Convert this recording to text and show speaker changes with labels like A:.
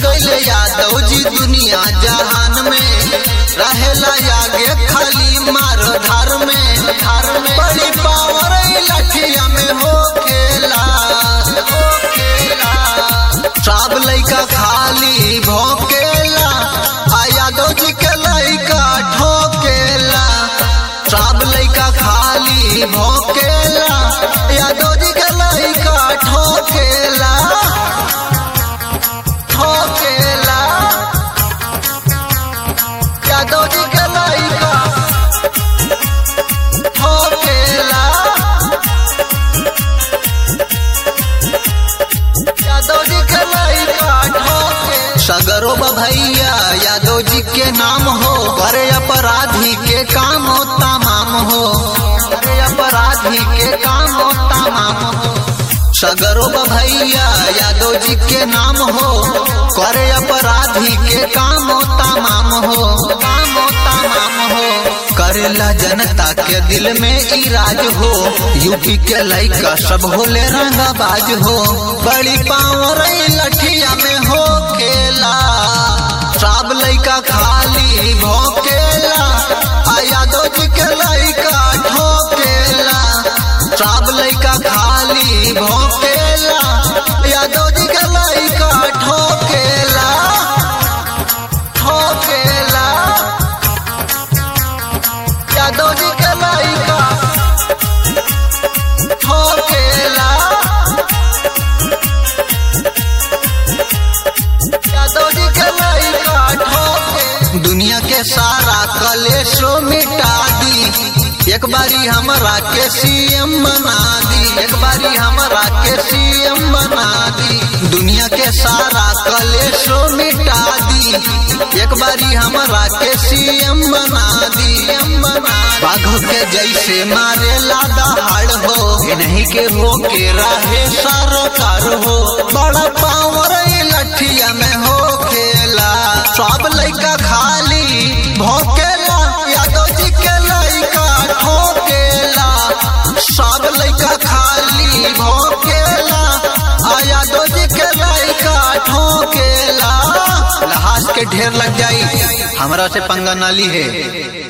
A: गईले यादव जी दुनिया जहान में रहेला आगे खाली मार धार में धार में बड़ी पावर लठिया में हो खेला हो खेला सब लइका खाली भोकेला आ यादव जी के लइका ठोकेला सब लइका खाली भोकेला यादव जी के लइका ठोकेला ठोकेला यादव जी के लइका ठोकेला यादव जी के लइका ठोके सगरो भैया यादव जी के नाम हो करे अपराधी के काम हो तमाम हो करे अपराधी के काम हो तमाम हो सगरो भैया यादव जी के नाम हो करे अपराधी के काम हो तमाम हो काम हो तमाम हो करेला जनता के दिल में इराज हो यूपी के लइका सब होले रंगाबाज हो बड़ी पावर लठिया में हो खेला सब लइका खाली भोकेला आ यादव जी के लइका ठोकेला सब लइका खाली भोकेला यादव जी के लइका ठोकेला ठोकेला यादव जी के लइका ठोकेला यादव जी के लइका ठोके दुनिया के सारा कलेशो मिटा दी एक बारी हमरा के सीएम बना दी एक बारी हमरा के सीएम बना दी दुनिया के सारा कलेशो मिटा दी एक बारी हमरा के सीएम बना दी सीएम बना बाघ के जैसे मारे लादा हाड़ हो नहीं के हो के राहे सरकार हो बड़ा पावर लठिया में हो खेला सब लइका खाली भोकेला यादव जी के लइका ठोकेला सब लइका खाली भोकेला आ यादव जी के लइका ठोकेला लहास के ढेर लग जाई हमरा से पंगा नाली है